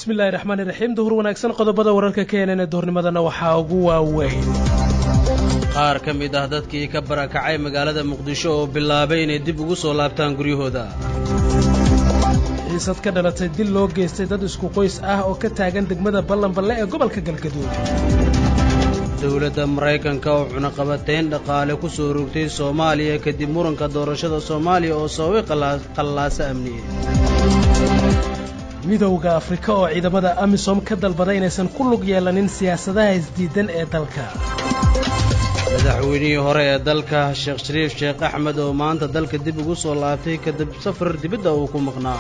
bismillahi raxmaani raxiim duhur wanaagsan qodobada wararka keenan ee duhurnimadana waxaa ugu waaweyn qaar ka mid ah dadkii ka barakacay magaalada muqdisho oo bilaabay inay dib ugu soo laabtaan guryahooda xiisad ka dhalatay dil loo geystay dad isku qoys ah oo ka taagan degmada ballanballe ee gobolka galgaduud dowladda maraykanka oo cunaqabateyn dhaqaale ku soo rogtay soomaaliya kadib muranka doorashada soomaaliya oo sababay qallaaso amniye midowda afrika oo ciidamada amisom ka dalbaday inaysan ku lug yeelanin siyaasadaha isdiidan ee dalka madaxweynihii hore ee dalka sheekh shariif sheekh axmed oo maanta dalka dib ugu soo laabtay kadib safar dibadda uu ku maqnaa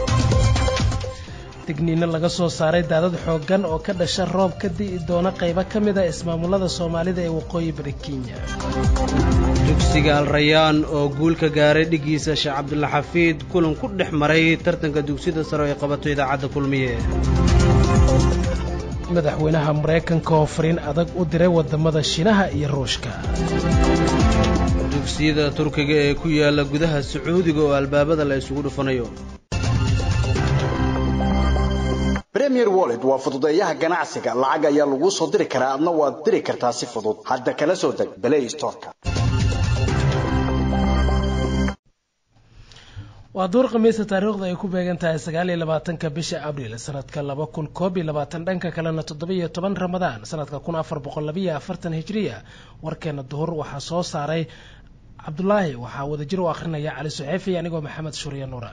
digniino laga soo saaray daadad xooggan oo ka dhasha roob ka di'i doona qaybo ka mida ismaamullada soomaalida ee waqooyi bari kenya dugsiga alrayaan oo guul ka gaaray dhiggiisa sheekh cabdulla xafiid kulan ku dhex maray tartanka dugsiyada sare ee qabato idaacadda kulmiye madaxweynaha maraykanka oo fariin adag u diray waddamada shiinaha iyo ruushka dugsiyada turkiga ee ku yaalla gudaha sacuudiga oo albaabada la isugu dhufanayo premier wallet waa fududeeyaha ganacsiga lacag ayaa laguu soo diri karaa adna waad diri kartaa si fudud hadda kala soo deg balay storka waa duur khamiisa taariikhda ay ku beegan tahay sagaal iyo labaatanka bisha abriil sanadka laba kun koob iyo labaatan dhanka kalena toddoba-iyo toban ramadaan sanadka kun afar boqol labayo afartan hijriya warkeena duhur waxaa soo saaray cabdulaahi waxaa wadajir u akhrinaya cali suxeefi anigoo maxamed shuriya nuura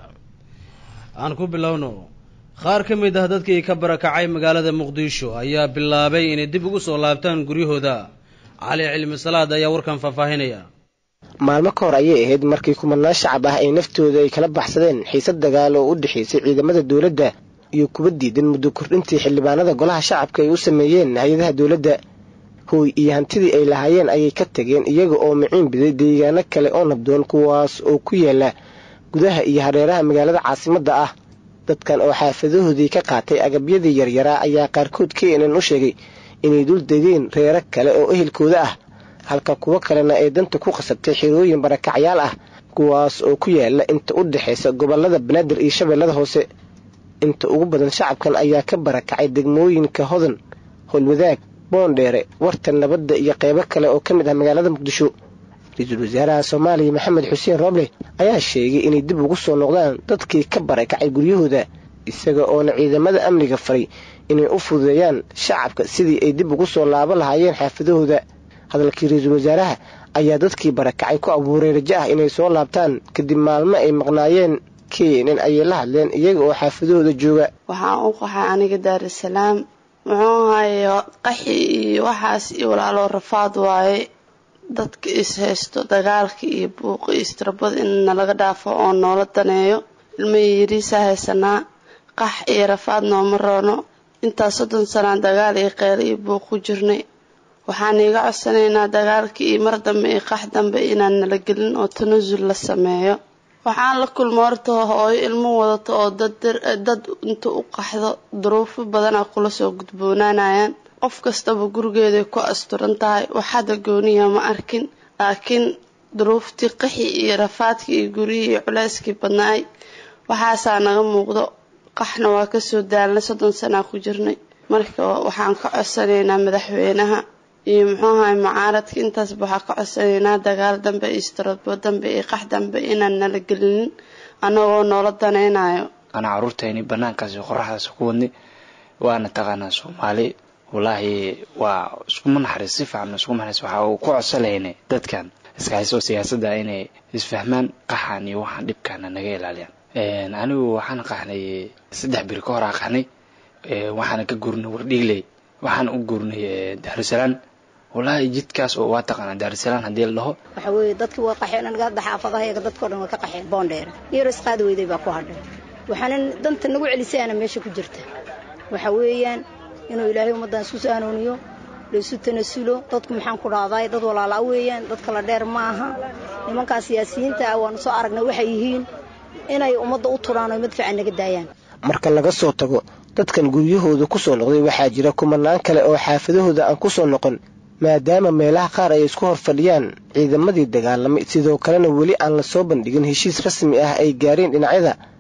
aan ku bilowno qaar ka mid ah dadkii ka barakacay magaalada muqdisho ayaa bilaabay inay dib ugu soo laabtaan guryahooda cali cilmi salaad ayaa warkan faahfaahinaya maalmo ka hor ayay ahayd markii kumanaan shacab ah ay naftooda ay kala baxsadeen xiisad dagaal oo u dhexaysay ciidamada dowladda iyo kuwa diidan muddo kordhintii xildhibaanada golaha shacabka ay u sameeyeen hay-adaha dowladda hooy iyo hantidii ay lahaayeen ayay ka tageen iyaga oo miciin biday deegaano kale oo nabdoon kuwaas oo ku yaala gudaha iyo hareeraha magaalada caasimadda ah dadkan oo xaafadahoodii ka qaatay agabyadii yaryaraa ayaa qaarkood keenan u sheegay inay dul degeen reero kale oo ehelkooda ah halka kuwo kalena ay danta ku qasabtay xirooyin barakacyaal ah kuwaas oo ku yaala inta u dhexaysa gobollada banaadir iyo shabeellada hoose inta ugu badan shacabkan ayaa ka barakacay degmooyinka hodan holwadaag boondheere warta nabadda iyo qeybo kale oo ka mid ah magaalada muqdisho ra-iisul wasaaraha soomaaliya maxamed xuseen rooble ayaa sheegay inay dib ugu soo noqdaan dadkii ka barakacay guryahooda isaga oona ciidamada amniga faray inay u fududeeyaan shacabka sidii ay dib ugu soo laabo lahaayeen xaafadahooda hadalkii ra-iisul wasaaraha ayaa dadkii barakacay ku abuuray rajo ah inay soo laabtaan kadib maalmo ay maqnaayeen keenan ayay la hadleen iyaga oo xaafadahooda jooga waxaan u qaxay aniga daarusalaam muxuu haye qaxi iyo waxaas iyo walaaloo rafaad waaye dadka is haysto dagaalka iyo buuqi istirabada in nalaga dhaafo oo noola daneeyo ilma yariisa haysanaa qax iyo rafaad nooma roono intaa soddon sanaa dagaal iyo qeylo iyo buuq ku jirnay waxaan iiga codsanaynaa dagaalka iyo mar dambe iyo qax dambe inaan nala gelin oo tanasul la sameeyo waxaan la kulma horta hooyo ilmo wadato oo dad inta u qaxdo duruufo badanaa kula soo gudboonaanayaan qof kastaba gurigeeday ku asturan tahay waxada gooniya ma arkin laakiin duruuftii qaxi iyo rafaadkii iyo guryihii iyo culeyskii badnaay waxaasaa naga muuqdo qaxna waa kasoo daalnay soddon sanaa ku jirnay marka waxaan ka codsanaynaa madaxweynaha iyo muxuu ahay mucaaradka intaasba waxaa ka codsanaynaa dagaal dambe iyo istirabo dambe iyo qax dambe inaan nala gelinin annagoo noola danaynayo anaa caruurtayni banaankaasi qoraxdaas ku wadnay waana taqaanaa soomaali wallaahi waa iskuma naxariis si fiican iskuma naxariis waxa uu ku codsalayna dadkan iska hayso siyaasadda inay isfahmaan qaxan iyo waxaan dhibkaana naga ilaaliyaan anigu waxaan qaxnay saddex biri ka hor aa qaxnay waxaana ka gurnay wardhiigley waxaan u gurnay daarusalaan wallaahi jidkaas oo waa taqaanaa daarusalaan haddii la dhaho waxa weeye dadkii waa qaxeen aniga hadda xaafadahayaga dadkao dhan waa ka qaxeen boondheera iyaro isqaadi weyday baa ku hadhay waxaana danta nagu celisayana meesha ku jirta waxa weeyaan inuu ilaahay ummaddan isku saanooniyo laysu tanasulo dadku maxaan ku dhahday dad walaalaa weeyaan dad kala dheer ma aha nimankaa siyaasiyiinta ah waanu soo aragnay waxay yihiin inay ummadda u turaan oo mid fiican naga daayaan marka laga soo tago dadkan guryahooda ku soo noqday waxaa jira kumanaan kale oo xaafadahooda aan ku soo noqon maadaama meelaha qaar ay isku hor fadhiyaan ciidamadii dagaalamay sidoo kalena weli aan la soo bandhigin heshiis rasmi ah ay gaareen dhinacyada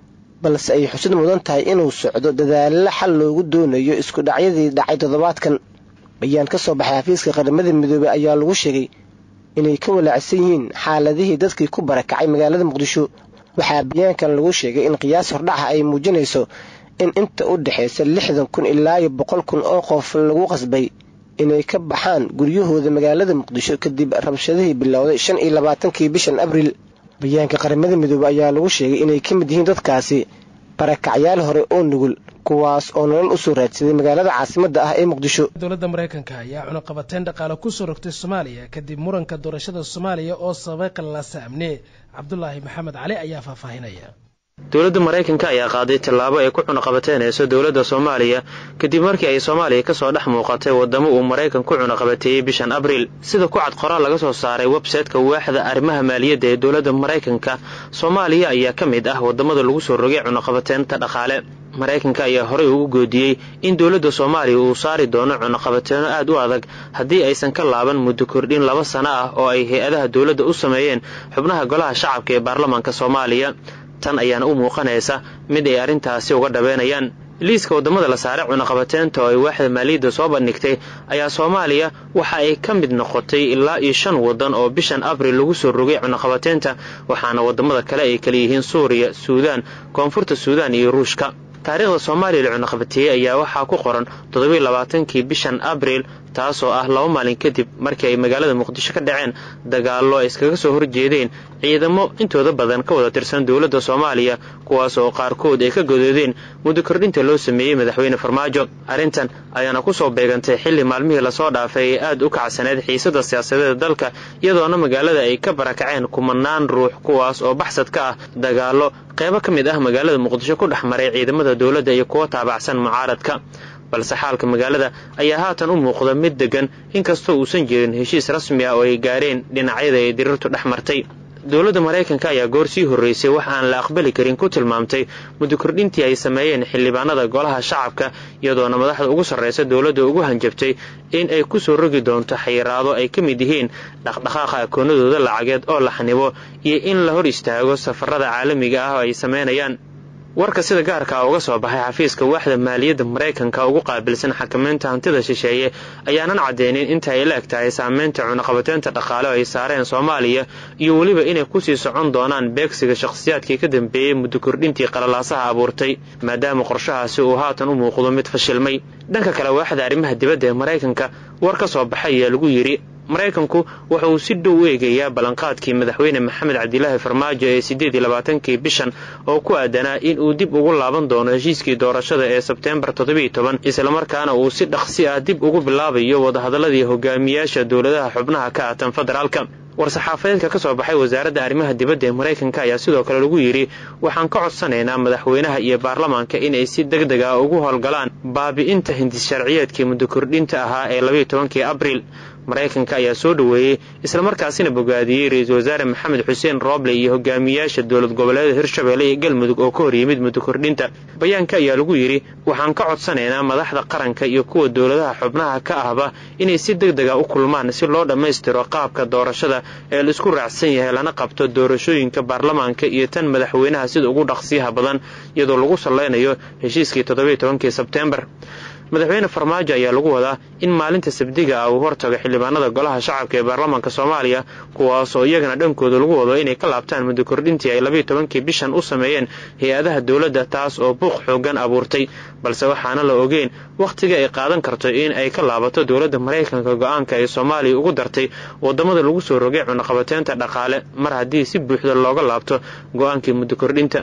balse ay xusid mudan tahay inuu socdo dadaalo xal loogu doonayo isku dhacyadii dhacay toddobaadkan bayaan ka soo baxay xafiiska qaramada midoobey ayaa lagu sheegay inay ka walaacsan yihiin xaaladihii dadkii ku barakacay magaalada muqdisho waxaa bayaankan lagu sheegay in qiyaas hordhaca ay muujinayso in inta u dhexaysa lixdan kun ilaa iyo boqol kun oo qof lagu qasbay inay ka baxaan guryahooda magaalada muqdisho kadib rabshadihii bilowday shan iyo labaatankii bishan abriil bayaanka qaramada midoobey ayaa lagu sheegay inay ka mid yihiin dadkaasi barakacyaal hore oo nugul kuwaas oo nolol usoo raadsaday magaalada caasimadda ah ee muqdisho dowladda maraykanka ayaa cunaqabateyn dhaqaale kusoo rogtay soomaaliya kadib muranka doorashada soomaaliya oo sababay qallaasa amni cabdulaahi maxamed cali ayaa faahfaahinaya dowladda maraykanka ayaa qaaday tallaabo ay ku cunaqabateynayso dowladda soomaaliya kadib markii ay soomaaliya kasoo dhex muuqatay wadamo uu maraykan ku cunaqabateeyey bishan abriil sida ku cad qoraal laga soo saaray websayteka waaxda arrimaha maaliyadda ee dowladda maraykanka soomaaliya ayaa ka mid ah wadamada lagu soo rogay cunaqabateynta dhaqaale maraykanka ayaa horey ugu goodiyey in dowladda soomaaliya uu saari doono cunaqabateeno aad u adag haddii aysan ka laaban muddo kordhin laba sano ah oo ay hay-adaha dowladda u sameeyeen xubnaha golaha shacabka ee baarlamaanka soomaaliya tan ayaana u muuqanaysa mid ay arrintaasi uga dhabeynayaan liiska waddamada la saaray cunaqabateynta oo ay waaxda maaliyadda soo bandhigtay ayaa soomaaliya waxa ay ka mid noqotay ilaa iyo shan waddan oo bishan abril lagu soo rogay cunaqabateynta waxaana waddamada kale ay kala yihiin suuriya suudaan koonfurta suudaan iyo ruushka taariikhda soomaaliya la cunaqabateeyey ayaa waxaa ku qoran toddobiiy labaatankii bishan abriil taasoo ah laba maalin kadib markii ay magaalada muqdisho ka dhaceen dagaallo ay iskaga soo horjeedeen ciidamo intooda badan ka wada tirsan dowladda soomaaliya kuwaas oo qaarkood ay ka godoodeen muddo kordhinta loo sameeyey madaxweyne farmaajo arrintan ayaana ku soo beegantay xilli maalmihii lasoo dhaafay ee aad u kacsaneed xiisadda siyaasadeeda dalka iyadoona magaalada ay ka barakaceen kumanaan ruux kuwaas oo baxsad ka ah dagaallo qaybo ka mid ah magaalada muqdisho ku dhex maray ciidamada dowladda iyo kuwa taabacsan mucaaradka balse xaalka magaalada ayaa haatan u muuqda mid deggan inkastoo uusan jirin heshiis rasmi ah oo ay gaareen dhinacyada ay dirirtu dhex martay dowladda maraykanka ayaa goor sii horreysay wax aan la aqbali karin ku tilmaamtay muddo kordhintii ay sameeyeen xildhibaanada golaha shacabka iyadoona madaxda ugu sarraysa dowladda ugu hanjabtay in ay ku soo rogi doonto xayiraado ay ka mid yihiin dhaqdhaqaaqa akoonadooda lacageed oo la xanibo iyo in la hor istaago safarada caalamiga ah oo ay sameynayaan warka sida gaarka ah uga soo baxay xafiiska waaxda maaliyadda maraykanka ugu qaabilsan xakamaynta hantida shisheeye ayaanan caddeynin inta ay la eg tahay saameynta cunaqabateynta dhaqaale oo ay saareen soomaaliya iyo weliba inay kusii socon doonaan beegsiga shakhsiyaadkii ka dambeeyey muddo kordhintii qalalaasaha abuurtay maadaama qorshahaasi uu haatan u muuqdo mid fashilmay dhanka kale waaxda arrimaha dibadda ee maraykanka war ka soo baxay ayaa lagu yidhi maraykanku waxa uu si dhow u eegayaa ballanqaadkii madaxweyne maxamed cabdilaahi farmaajo ee siddeed iyo labaatankii bishan oo ku aadanaa in uu dib ugu laaban doono heshiiskii doorashada ee sebteembar toddobiiyo toban islamarkaana uu si dhaqsi ah dib ugu bilaabayo wadahadaladii hogaamiyaasha dowladaha xubnaha ka ah tan federaalka war-saxaafadeedka ka soo baxay wasaaradda arrimaha dibadda ee maraykanka ayaa sidoo kale lagu yidhi waxaan ka codsanaynaa madaxweynaha iyo baarlamaanka inay si deg deg ah ugu howlgalaan baabi'inta hindis sharciyeedkii muddo kordhinta ahaa ee labayo tobankii abriil maraykanka ayaa soo dhoweeyey islamarkaasina bogaadiyey ra-iisul wasaare maxamed xuseen rooble iyo hogaamiyaasha dowlad goboleeda hirshabelle iyo galmudug oo ka hor yimid muddo kordhinta bayaanka ayaa lagu yidhi waxaan ka codsanaynaa madaxda qaranka iyo kuwa dowladaha xubnaha ka ahba inay si deg dega u kulmaan si loo dhammaystiro qaabka doorashada ee la isku raacsan yahay lana qabto doorashooyinka baarlamaanka iyo tan madaxweynaha sida ugu dhaqsiyaha badan iyadoo lagu sallaynayo heshiiskii toddobiiyo tobankii sebteembar madaxweyne farmaajo ayaa lagu wadaa in maalinta sabdiga ah uu hortago xildhibaanada golaha shacabka ee baarlamaanka soomaaliya kuwaasoo iyagana dhankooda lagu wado inay ka laabtaan muddo kordhintii ay labayo tobankii bishan u sameeyeen hay-adaha dowladda taas oo buuq xoogan abuurtay balse waxaana la ogeyn wakhtiga ay qaadan karto in ay ka laabato dowladda maraykanka go-aanka ay soomaaliya ugu dartay wadamada lagu soo rogay cunaqabateynta dhaqaale mar haddii si buuxda looga laabto go-aankii muddo kordhinta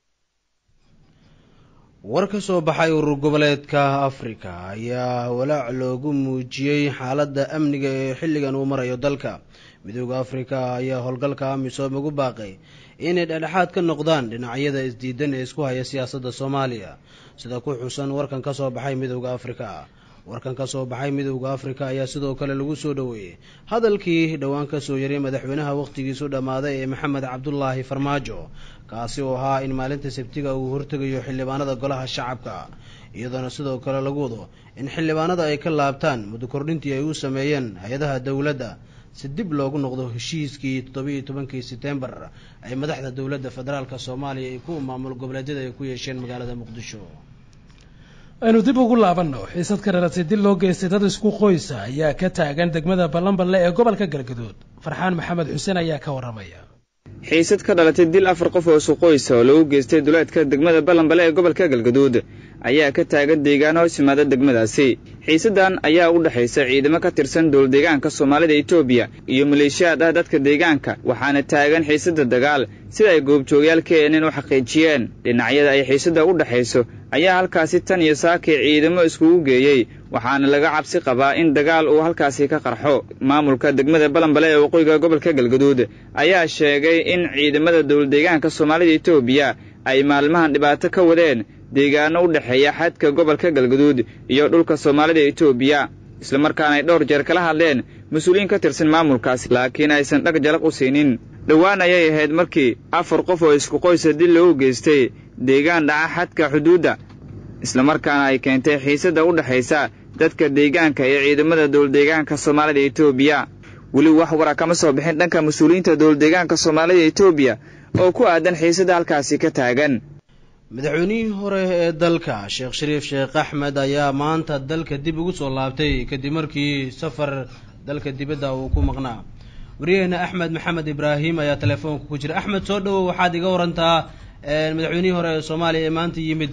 war ka soo baxay urur goboleedka afrika ayaa walaac loogu muujiyey xaaladda amniga ee xilligan uu marayo dalka midooda afrika ayaa howlgalka amisom ugu baaqay inay dhexdhexaad ka noqdaan dhinacyada isdiidan ee isku haya siyaasadda soomaaliya sida ku xusan warkan ka soo baxay midooda afrika warkan ka soo baxay midowda afrika ayaa sidoo kale lagu soo dhoweeyey hadalkii dhowaan ka soo yaray madaxweynaha wakhtigiisu dhammaaday ee maxamed cabdulaahi farmaajo kaasi oo ahaa in maalinta sabtiga uu hortegayo xildhibaanada golaha shacabka iyadoona sidoo kale lagu wado in xildhibaanada ay ka laabtaan muddo kordhintii ay u sameeyeen hay-adaha dowladda si dib loogu noqdo heshiiskii toddobiiyo tobankii setembar ay madaxda dowladda federaalk soomaaliya iyo kuwa maamul goboleedyada ay ku yeesheen magaalada muqdisho aynu dib ugu laabanno xiisad ka dhalatay dil loo geystay dad isku qoysa ayaa ka taagan degmada ballanballe ee gobolka galgaduud farxaan maxamed xuseen ayaa ka warramaya xiisad ka dhalatay dil afar qof oo suqoysa oo lagu geystay duleedka degmada ballanbale ee gobolka galgaduud ayaa ka taagan deegaan hoos yimaada degmadaasi xiisaddan ayaa u dhexaysa ciidamo ka tirsan dowldeegaanka soomaalida etoobiya iyo maleeshiyaad ah dadka deegaanka waxaana taagan xiisadda dagaal sida ay goobjoogayaal keenin u xaqiijiyeen dhinacyada ay xiisadda u dhexayso ayaa halkaasi tan iyo saakii ciidamo iskugu geeyey waxaana laga cabsi qabaa in dagaal uu halkaasi ka qarxo maamulka degmada balanbale ee waqooyiga gobolka galgaduud ayaa sheegay in ciidamada dowladdeegaanka soomaalida etoobiya ay maalmahan dhibaato ka wadeen deegaano u dhexeeya xadka gobolka galgaduud iyo dhulka soomaalida etoobiya islamarkaana ay dhowr jeer kala hadleen mas-uuliyiin ka tirsan maamulkaasi laakiin aysan dhag jalaq u siinin dhowaan ayay ahayd markii afar qof oo isku qoysa dil loogu geystay deegaan dhaca xadka xuduudda islamarkaana ay keentay xiisadda u dhexaysa dadka deegaanka iyo ciidamada dowladdeegaanka soomaalida etoobiya weli wax wara kama soo bixin dhanka mas-uuliyiinta dowladdeegaanka soomaalida etoobiya oo ku aadan xiisadda halkaasi ka taagan madaxweynihii hore ee dalka sheekh shariif sheekh axmed ayaa maanta dalka dib ugu soo laabtay kadib markii safar dalka dibadda uu ku maqnaa waryaheena axmed maxamed ibraahim ayaa telefoonka ku jira axmed soo dhowow waxaad iga warantaa madaxweynihii hore ee soomaaliya ee maanta yimid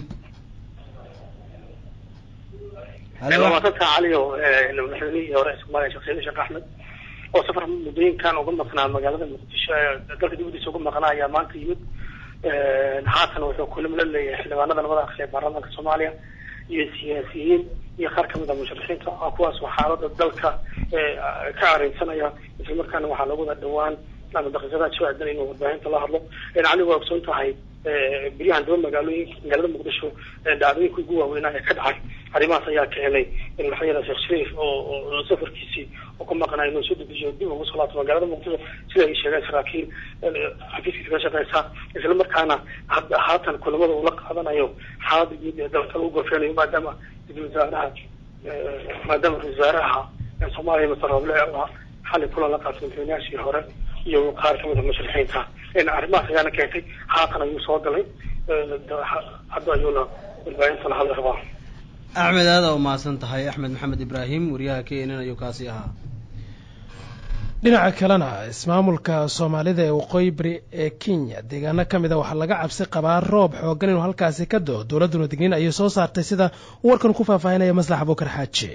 waasantaa caliyo madaxweynihii hore ee soomaaliya sheekh shariif sheekh axmed oo safar muddooyinkan uga maqnaa magaalada muqdisho ee dalka dibadiisa uga maqnaa ayaa maanta yimid haatan wuxuu kulamo la leeyahay xildhibaanada labada aqsi ee baarlamaanka soomaaliya iyo siyaasiyiin iyo qaar kamid a musharixiinta kuwaas oo xaalada dalka ka areysanaya islamarkaana waxaa lagu wada dhawaan ama daqiiqadaha soo aadan inuu warbaahinta la hadlo cali waa ogsoon tahay beryahan daba magaalooyinka magaalada muqdisho dhacdooyinka ugu waaweynaa ee ka dhacay arrimahaas ayaa keenay in madaxweyne sheekh shariif oo safarkiisii oo ka maqnaa inuu soo dedejiyo dib ugu soo laabto magaalada muqdisho sida ay sheegeen saraakiil xafiiskiisa ka shaqeysa isla markaana haatan kulamada uu la qaadanayo xaalada guud ee dalka lagu gorfeynayo maadaama ra-isul wasaaraha maadaama ra-isul wasaaraha soomaaliya masar roble oo xalay kulan la qaatay madaxweynayaashii hore iyo qaar kamid a musharixiinta arrimahaas ayaana keentay haatan ayuu soo galay hadda ayuuna warbaahinta la hadli rabaa axmed aada u mahadsan tahay axmed maxamed ibraahim wariyaha k nn ayuu kaasi ahaa dhinaca kalena ismaamulka soomaalida ee waqooyi bari ee kenya deegaano ka mid a waxaa laga cabsi qabaa roob xooggan inuu halkaasi ka do dowladduna digniin ayay soo saartay sida uu warkan ku faahfaahinaya maslax abukar xaaji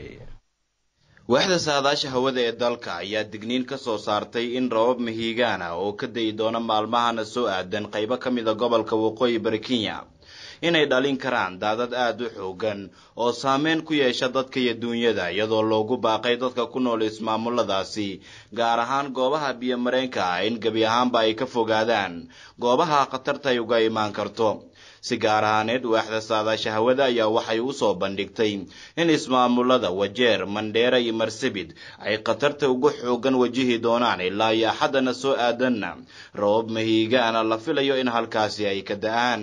waaxda saadaasha hawada ee dalka ayaa digniin ka soo saartay in rabab mahiigaan ah oo ka dayi doona maalmahana soo aadan qaybo ka mida gobolka waqooyi bari kenya inay dhalin karaan daadad aada u xoogan oo saameyn ku yeesha dadka iyo duunyada iyadoo loogu baaqay dadka ku nool ismaamuladaasi gaar ahaan goobaha biyomareenka ah in gebi ahaanba ay ka fogaadaan goobaha khatarta ay uga imaan karto si gaar ahaaneed waaxda saadaasha hawada ayaa waxay u soo bandhigtay in ismaamulada wajeer mandheera iyo marsabid ay khatarta ugu xoogan wajihi doonaan ilaa iyo axaddana soo aadanna rabab mahiigaana la filayo in halkaasi ay ka da-aan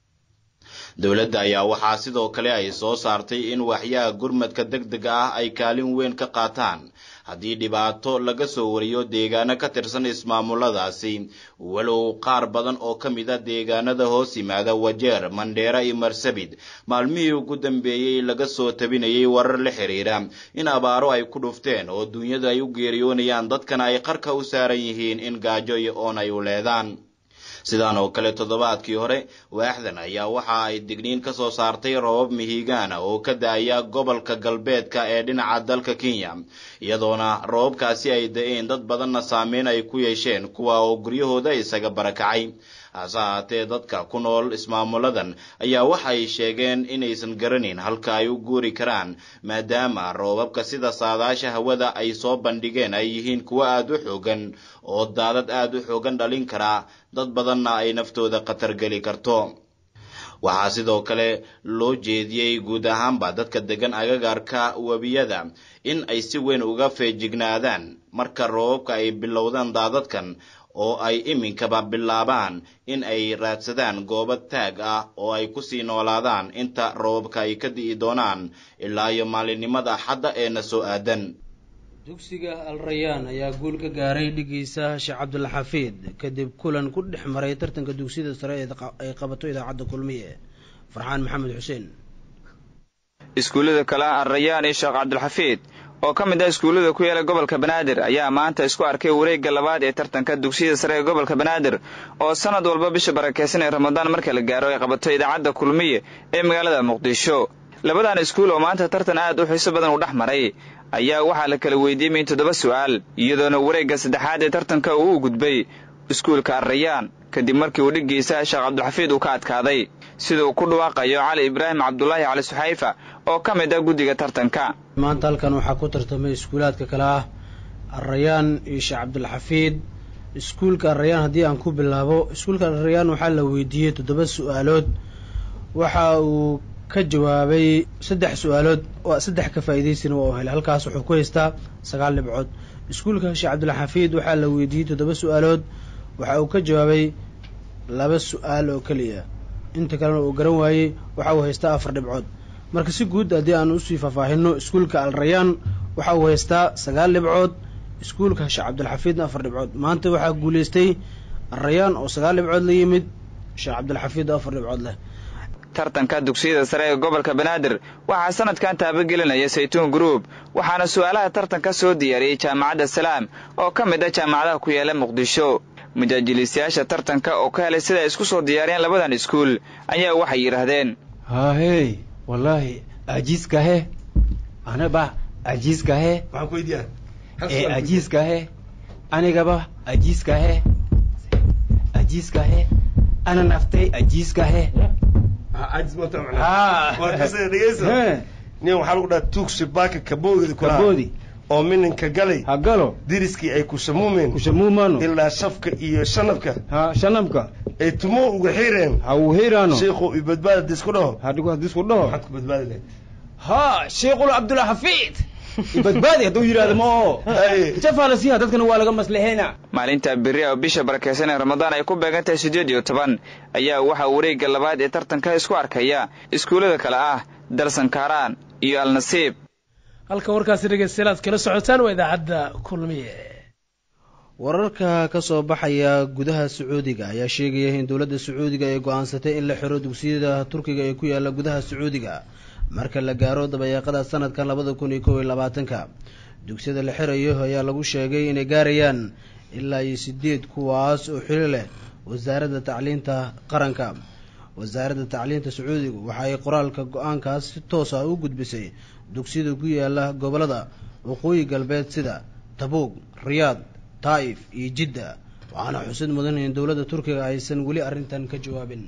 dowladda ayaa waxaa sidoo kale ay soo saartay in waxyaha gurmadka deg dega ah ay kaalin weyn ka qaataan haddii dhibaato laga soo wariyo deegaano ka tirsan ismaamuladaasi walow qaar badan oo ka mid a deegaanada hoos yimaada wajeer mandheera iyo marsabid maalmihii ugu dambeeyey laga soo tabinayay warar la xiriira in abaaro ay ku dhufteen oo duunyada ay u geeriyoonayaan dadkana ay qarka u saaran yihiin in gaajo iyo oon ay u leedaan sidaan oo kale toddobaadkii hore waaxdan ayaa waxa ay digniin ka soo saartay robab mihigaana oo ka da-aya gobolka galbeedka ee dhinaca dalka kenya iyadoona robabkaasi ay da-een dad badanna saameyn ay ku yeesheen kuwa oo guryahooda isaga barakacay hase ahaatee dadka ku nool ismaamuladan ayaa waxay sheegeen inaysan garanayn halka ay u guuri karaan maadaama roobabka sida saadaasha hawada ay soo bandhigeen ay yihiin kuwo aada u xoogan oo daadad aada u xoogan dhalin karaa dad badanna ay naftooda khatar geli karto waxaa sidoo kale loo jeediyey guud ahaanba dadka degan agagaarka webiyada in ay si weyn uga feejignaadaan marka roobabka ay bilowdaan daadadkan oo ay iminkaba bilaabaan in ay raadsadaan goobo taag ah oo ay kusii noolaadaan inta roobabka ay ka di'i doonaan ilaa iyo maalinimada axadda ee na soo aadan dugsiga al rayaan ayaa guul ka gaaray dhigiisa sheekh cabdulla xafiid kadib kulan ku dhex maray tartanka dugsiyada sare ay qabato idaacadda kulmiye farxaan maxamed xuseen iskuullada kale ah al rayaan iyo sheekh cabdulxafiid oo ka mid ah iskuullada ku yaala gobolka banaadir ayaa maanta isku arkay wareegga labaad ee tartanka dugsiyada sare ee gobolka banaadir oo sanad walba bisha barakeysan ee ramadaan marka la gaaro ay qabato idaacadda kulmiye ee magaalada muqdisho labadan iskuul oo maanta tartan aad u xiiso badan u dhex maray ayaa waxaa la kala weydiimay toddoba su'aal iyadoona wareegga saddexaad ee tartanka uu u gudbay iskuulka arrayaan kadib markii uu dhiggiisa sheekh cabdulxafiid uu ka adkaaday sida uu ku dhawaaqayo cali ibraahim cabdulaahi cali suxayfa oo ka mid ah guddiga tartanka maanta halkan waxaa ku tartamay iskuulaadka kale ah arrayaan iyo sheekh cabdulxafiid iskuulka arrayaan haddii aan ku bilaabo iskuulka arrayaan waxaa la weydiiyey toddoba su-aalood waxa uu ka jawaabay saddex su-aalood saddex ka faa'iidaysana waa u helay halkaas wuxuu ku haystaa sagaal dhibcood iskuulka sheekh cabdulxafiid waxaa la weydiiyey toddoba su-aalood waxa uu ka jawaabay laba su-aal oo keliya inta kalena uu garan waayey waxa uu haystaa afar dhibcood marka si guud haddii aan usii faahfaahino iskuulka al rayaan waxa uu haystaa sagaal dhibcood iskuulka sheekh cabdulxafiidna afar dhibcood maanta waxaa guulaystay alrayaan oo sagaal dhibcood la yimid sheekh cabdulxafiid oo afar dhibcood leh tartanka dugsiyada sare ee gobolka banaadir waxaa sanadkan taabagelinaya saytuun group waxaana su-aalaha tartanka soo diyaariyey jaamacadda salaam oo ka mid ah jaamacadaha ku yaala muqdisho mujaajiliistayaasha tartanka oo ka helay sida ay isku soo diyaariyeen labadan iskuul ayaa waxay yidhaahdeen haahey wallaahi ajiiskahe anaba ajiiskahe ee ajiiskahe anigaba ajiiskahe ajiiskahe ana naftay ajiiskahe nin waxaa lagu dhaha tuugsi baaka kaboogdi kaboodi oo mininka galay ha galo diriskii ay ku samuumeen ku samuumaano ilaa shafka iyo shanabka ha shanabka ay tumo uga xireen ha uu xiraano sheekhu i badbaada disku dhaho hadhigu hadisku dhaho maxaad ku badbaadi lahayd ha sheekhul cabdulxafiid ibadbaadi hadduu yidhahdo ma oo jafaalasiha dadkana waa laga maslixeyna maalinta beri oo bisha barakeysan ee ramadaan ay ku beegan tahay siddeed iyo toban ayaa waxaa wareegga labaad ee tartanka isku arkaya iskuullada kale ah dalsankaaraan iyo alnasiib halka warkaasi dhegeystayaal aad kala socotaan waa idaacadda kulmiye wararka ka soo baxaya gudaha sacuudiga ayaa sheegaya in dowladda sacuudiga ay go-aansatay in la xiro dugsiyada turkiga ee ku yaala gudaha sacuudiga marka la gaaro dabayaaqada sanadkan labada kun iyo kow iyo labaatanka dugsiyada la xirayo ayaa lagu sheegay inay gaarayaan ilaa iyo sideed kuwaas oo xili leh wasaaradda tacliinta qaranka wasaaradda tacliinta sacuudiga waxa ay qoraalka go-aankaas si toos ah u gudbisay dugsiyada ku yaala gobolada waqooyi galbeed sida tabuug riyaad taa'if iyo jidda waxaana xusid mudan in dowladda turkiga aysan weli arrintan ka jawaabin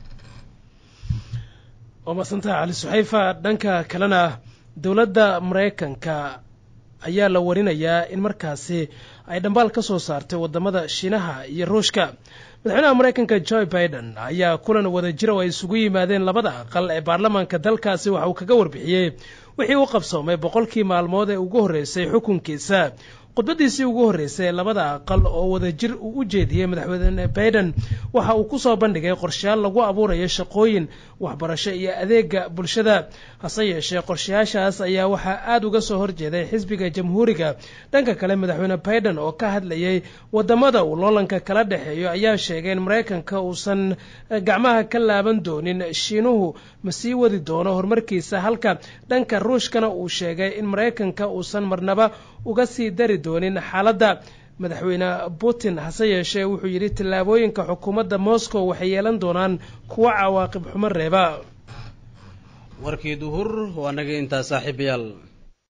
waa masantaha cali suxayfa dhanka kalena dowladda maraykanka ayaa la warinayaa in markaasi ay dhambaal ka soo saartay wadamada shiinaha iyo ruushka madaxweynaha maraykanka joe biden ayaa kulan wada jira oo ay isugu yimaadeen labada aqal ee baarlamaanka dalkaasi waxa uu kaga warbixiyey wixii u qabsoomay boqolkii maalmood ee ugu horreysay xukunkiisa khudbadiisii ugu horreysay ee labada aqal oo wadajir uu u jeediyey madaxweyne baiden waxa uu ku soo bandhigay qorshayaal lagu abuurayo shaqooyin waxbarasho iyo adeega bulshada hase yeeshee qorshayaashaas ayaa waxaa aada uga soo horjeeday xisbiga jamhuuriga dhanka kale madaxweyne baiden oo ka hadlayay wadamada uu loolanka kala dhexeeyo ayaa sheegay in maraykanka uusan gacmaha ka laaban doonin shiinuhu ma sii wadi doono horumarkiisa halka dhanka ruushkana uu sheegay in maraykanka uusan marnaba uga sii dari doonin xaaladda madaxweyne putin hase yeeshee wuxuu yidhi tallaabooyinka xukuumadda moscow waxay yeelan doonaan kuwo cawaaqib xumo reeba warkii duhur waa naga intaa saaxiibayaal